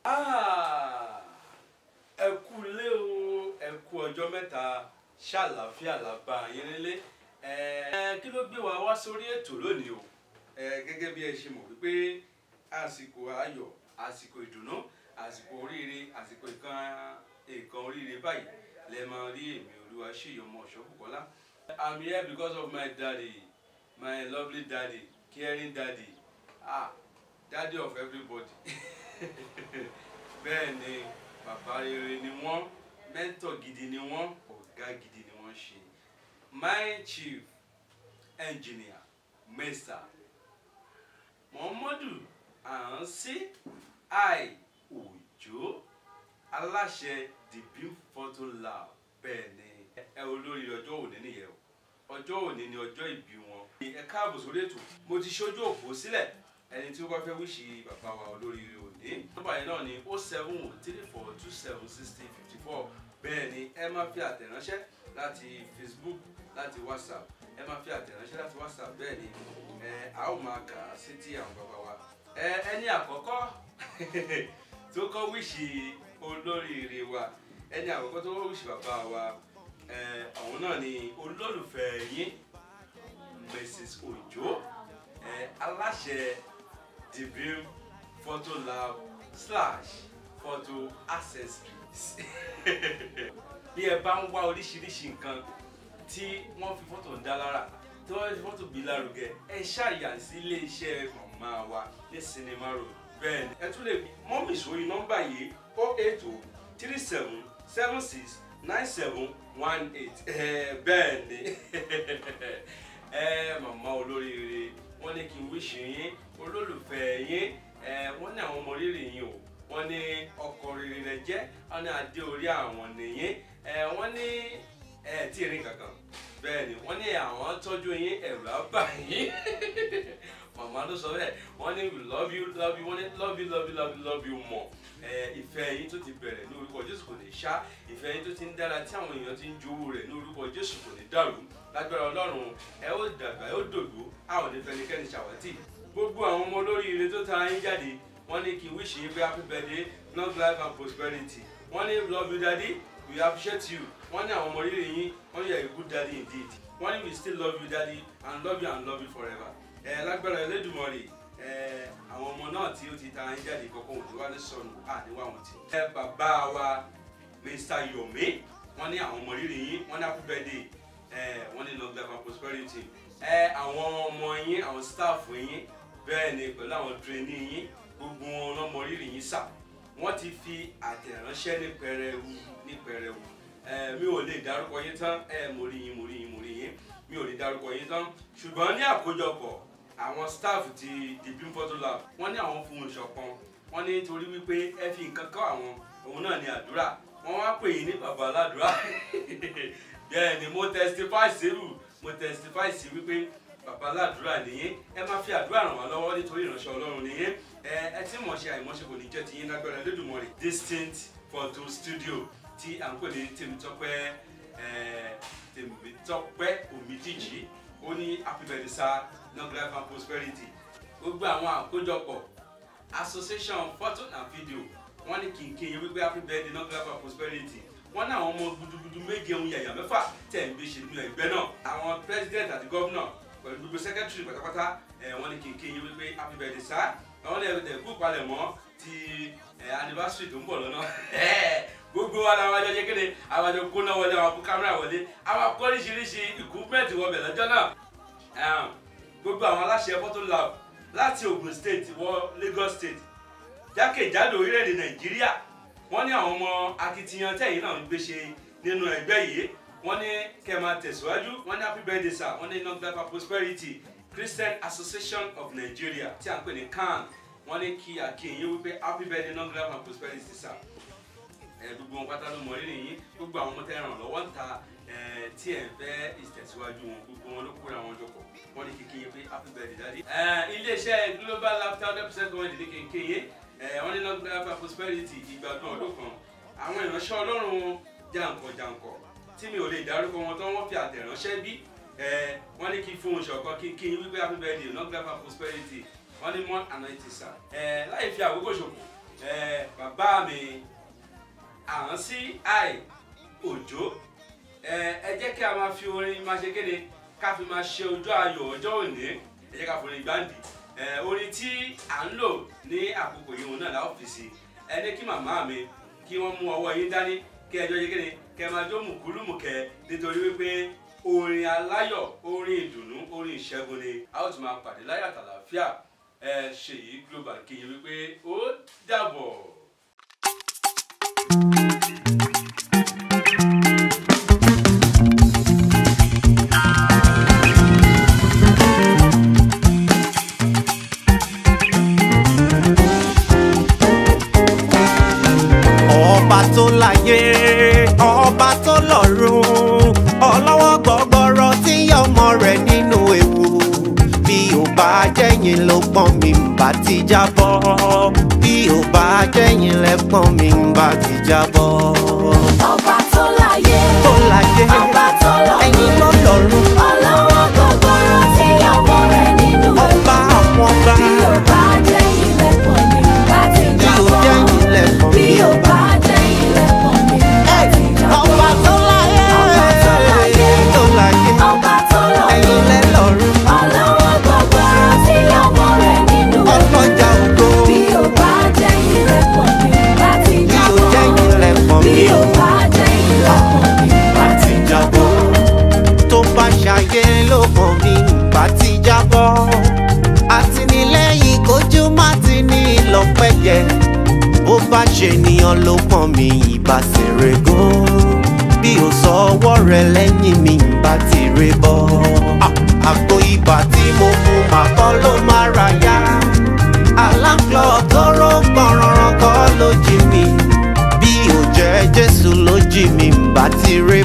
Ah, ẹ kú lé o ẹ kú ọjọ́ mẹ́ta ṣàlàáfíà làbá yín nílé ẹ kí ló gbé wa wá sórí ètò lónìí o ẹ gẹ́gẹ́ bí ẹ ṣe mọ̀ wípé àsìkò ayọ̀ àsìkò ìdùnnú àsìkò oríire àsìkò ìkan ìkan oríire báyìí lẹ máa rí èmi olúwa ṣèyí ọmọ ọ̀ṣọ́bùkọ́lá I'm here because of my daddy my lovely daddy caring daddy ah daddy of everybody bẹ́ẹ̀ ni bàbá rere ni wọ́n mẹ́ńtọ̀ gidi ni wọ́n ọ̀gá gidi ni wọ́n ṣe my chief engineer mr muhammadu ahansi i òjò aláṣẹ the beam photo lab bẹ́ẹ̀ ni ẹ olórí ọjọ́ òní nìyẹn o ọjọ́ òní ni ọjọ́ ìbí wọn. ẹ káàbọ̀ sórí ètò mo ti ṣojú òpó sílẹ̀ ẹni tí ó bá fẹ́ wíṣì bàbá wa olóríire òní. nọ́mbà yẹn náà ni o seven three four two seven sixty fifty four bẹ́ẹ̀ ni ẹ máa fi àtẹ̀ránṣẹ́ láti facebook láti whatsapp ẹ máa fi àtẹ̀ránṣẹ́ láti whatsapp bẹ́ẹ̀ ni ẹ a ó máa kà á sétí àwọn bàbá wa. ẹ ẹni àkọ́kọ́ tó kọ́ wíṣì olóríire wa ẹni àkọ́kọ́ tó kọ́ wíṣì bàbá wa àwọn náà ni olólùfẹ́ yín mrs ojo eh, aláṣẹ the beam photo lab slash photo accessories bí ẹ bá ń wá oríṣiríṣi nǹkan tí wọ́n fi fọ́tò ń dá lára tí wọ́n fi fọ́tò bí lárugẹ ẹ ṣàyà sí iléeṣẹ́ màmá wa ní sinimá road bẹ́ẹ̀ ni ẹ tún lè mọ́mì sórí nọ́mbà yìí o eight o three seven seven six nine seven one eight bẹ́ẹ̀ ni ẹ màmá olóríire wọ́n ní kí n wíṣì yín olólùfẹ́ yín wọ́n ní àwọn ọmọ rírì yín o wọ́n ní ọkọ rere rẹ jẹ́ wọ́n ní adé orí àwọn nìyín wọ́n ní ẹ tí ì rí kankan bẹ́ẹ̀ ni wọ́n ní àwọn tọ́jú yín ẹ̀rù àbá yín màmá ló sọ bẹ́ẹ̀ wọ́n ní we love you love you wọ́n ní love you love you love you love you more ìfẹ́ yín tó ti bẹ̀rẹ̀ ní orúkọ jésù kò ní ṣá ìfẹ́ yín tó ti ń dára tí àwọn èèyàn ti ń jowó rẹ̀ ní orúkọ jésù kò ní dàrú lágbára ọlọ́run ẹ ó dàgbà ẹ ó dògbò a ò ní fẹnikẹ́ni ṣàwátì gbogbo àwọn ọmọ olóríire tó ta yín jáde wọ́n ní kí n wish you happy birthday long life and prosperity wọ́n ní love you daddy we appreciate you wọ́n ní àwọn ọmọ rírì yín wọ́n ní you are a good daddy indeed wọ́n ní we still love you daddy and love you and love you forever ẹ lágbára Ẹlẹ́dùmarè àwọn ọmọ náà tí ó ti ta yín jáde kọ́kọ́ òjò wá ní sọnù àníwá wọn ti. ẹ bàbá wa Mr. Yomi wọ́n ní àwọn ọmọ rírì yín wọ́n ní happy birthday wọ́n ní long life and prosperity. ẹ àwọn ọmọ yín àwọn staff yín bẹ́ẹ̀ ni pẹ̀lú àwọn trainee yín gbogbo wọn lọ́mọ rírì yín sà wọ́n ti fi àtẹ̀ránṣẹ́ ní pẹrẹwu ní pẹrẹwu mi ò lè dárúkọ yín tán mo rí yín mo rí yín mo rí yín mi ò lè dárúkọ yín tán ṣùgbọ́n ní àkójọpọ̀ àwọn staff ti the beam photo lab wọ́n ní àwọn fún ìṣọ̀kan wọ́n ní torí wípé ẹ fi nǹkan kọ́ àwọn òun náà ní àdúrà wọ́n wá pè yín ní bàbá aládùúrà bẹ́ẹ̀ ni mo testify sírù mo testify sí wípé bàbá aládùúrà nìyẹn ẹ máa fi àdúrà ràn wá lọ́wọ́ nítorí ìránṣẹ́ ọlọ́run nìyẹn ẹ ẹ tí mọ̀ ṣe àìmọ́ṣe kò ní jẹ́ ti yín lágbára Olódùmarè distinct photo studio tí à ń pè ní Tèmítọ́pẹ́ Tèmítọ́pẹ́ Òmídìjì ó ní happy birthday sir long life and prosperity gbogbo àwọn àkójọpọ̀ association photo and video wọ́n ní kìnkìn yẹn wípé happy birthday long life and prosperity wọ́n ní àwọn ọmọ gudugudu méje ohun yàyà mẹ́fà tẹ̀ ń gbé ṣe nínú ẹgbẹ́ náà àwọn president àti governor pẹ̀lú gbogbo secretary pátápátá wọ́n ní kìnkìn yẹn wípé happy birthday sir àwọn ní ẹ̀rọ kú palẹ̀ mọ́ ti anniversary tó ń bọ̀ lọ́nà gbogbo wa làwọn àjọ kékeré àwọn àjọ kóná wọlé àwọn kó kámẹ́rà wọlé àwọn akọ oríṣiríṣi equipment wọbẹ̀ lọ́jọ́ náà gbogbo àwọn aláṣẹ photo lab láti Ogun state wọ Lagos state jákèjádò orílẹ̀-èdè Nàìjíríà wọ́n ní àwọn ọmọ akitiyan tẹ̀yìn náà ń gbé ṣe nínú ẹgbẹ́ yìí wọ́n ní kẹ́ máa tẹ̀síwájú wọ́n ní happy birthday sir wọ́n ní long life and prosperity Christian Association of Nigeria tí a ń pè ní CAN wọ́n ní kí akínyìn wípé happy birthday long life and prosperity sir gbogbo wọn pátá ló mọ rírì yín gbogbo àwọn ọmọ tẹ ràn lọ́wọ́ ń ta tí ẹ fẹ́ ìtẹ̀síwájú wọn gbogbo wọn ló kóra wọn jọpọ̀ wọ́n ní kíkín yín pé happy birthday daddy. iléeṣẹ́ global laughter hundred percent government ní kíkín yín wọ́n ní long life and prosperity ìgbàgbọ́n ọdún kan àwọn ìránṣẹ́ ọlọ́run jàǹkọ̀ jàǹkọ̀ tí mi ò lè dárúkọ wọn tán wọ́n fi àtẹ̀ránṣẹ́ bí wọ́n ní kí fún oṣù ọ̀kan kíkín yín wípé happy birthday long life and prosperity wọ́n ní more anointing sir láì fi àkókò ṣòfò bàbá bá mi àwọn sí àì òjò ẹ ẹ jẹ́ kí a máa fi orin máa ṣe kéde ká fi máa ṣe ojú ayọ̀ ọjọ́ òní ẹ jẹ́ ká forin gbáǹdì ẹ orin tí à ń lò ní àkókò yìí òun náà láwọn fi sí ẹ ní kí màmá mi kí wọ́n mú ọwọ́ yín dání kí ẹjọ́ ṣe kéde kẹ máa jó mùkúlùmùkẹ́ nítorí wípé orin aláyọ̀ orin ìdùnnú orin ìṣẹ́gun ni a ó tún máa pàdé láyọ̀ àtàlàfíà ẹ ṣèyí global kí yín wípé ó dàbọ̀. ọba tó láyé ọba tó lọ́run ọlọ́wọ́ gbọ́gbọ́rọ́ tí ń yọ ọmọ rẹ̀ nínú ewu bí ò bá jẹ́yìn ló pọ́n mi ń bá ti jábọ́ bí ò bá jẹ́yìn lẹ́pọ́n mi ń bá ti jábọ́. Ọba tó láyé, tó láyé ọba tó lọ́run, ẹ̀yin ló lọ́run ọlọ́wọ́ gbọgbọrọ tí ọmọ rẹ̀ nínú ọba àwọn ọba Bí ó bá jẹ́ ilẹ̀kùn mi láti bí ò jábọ́. jẹ́yìn lẹ́pọ́n Bí mi ó bá jẹ́ ilẹ̀kùn mi láti jábọ́. ọba tó láyé Ọba tó láyé, tó láyé ọba tó ẹ̀yin lọ́run, lẹ́ lọ́run ọlọ́wọ́ gbọgbọrọ tí ọmọ rẹ̀ nínú ọlọ́jà ògo. Bí ó bá jẹ́ ilẹ̀kùn mi láti Bí ó jábọ́. jẹ́yìn lẹ́pọ̀n Bí mi ó bá jẹ́ ilẹ̀kùn mi láti jábọ́. tó bá ṣàyẹ ló pọ̀n mi bá ti jábọ́. àtìlẹ́yìn kojú má ti ní ìlọ́pẹ́yẹ. bó bá ṣe ènìyàn ló pọ̀n mi ìbá ṣèrè gan. bí o sọ ọwọ́ rẹ lẹ́yìn mi ìbá ti rè bọ́. Ah, àgbo ibà tí mo mu màkọ́ ló máa ra yá. aláǹklọ̀ tó ró pọ̀nrọ̀rọ̀ kọ́ ló jí mi bí ò jẹ́ jésù ló jí mi ń bá ti ré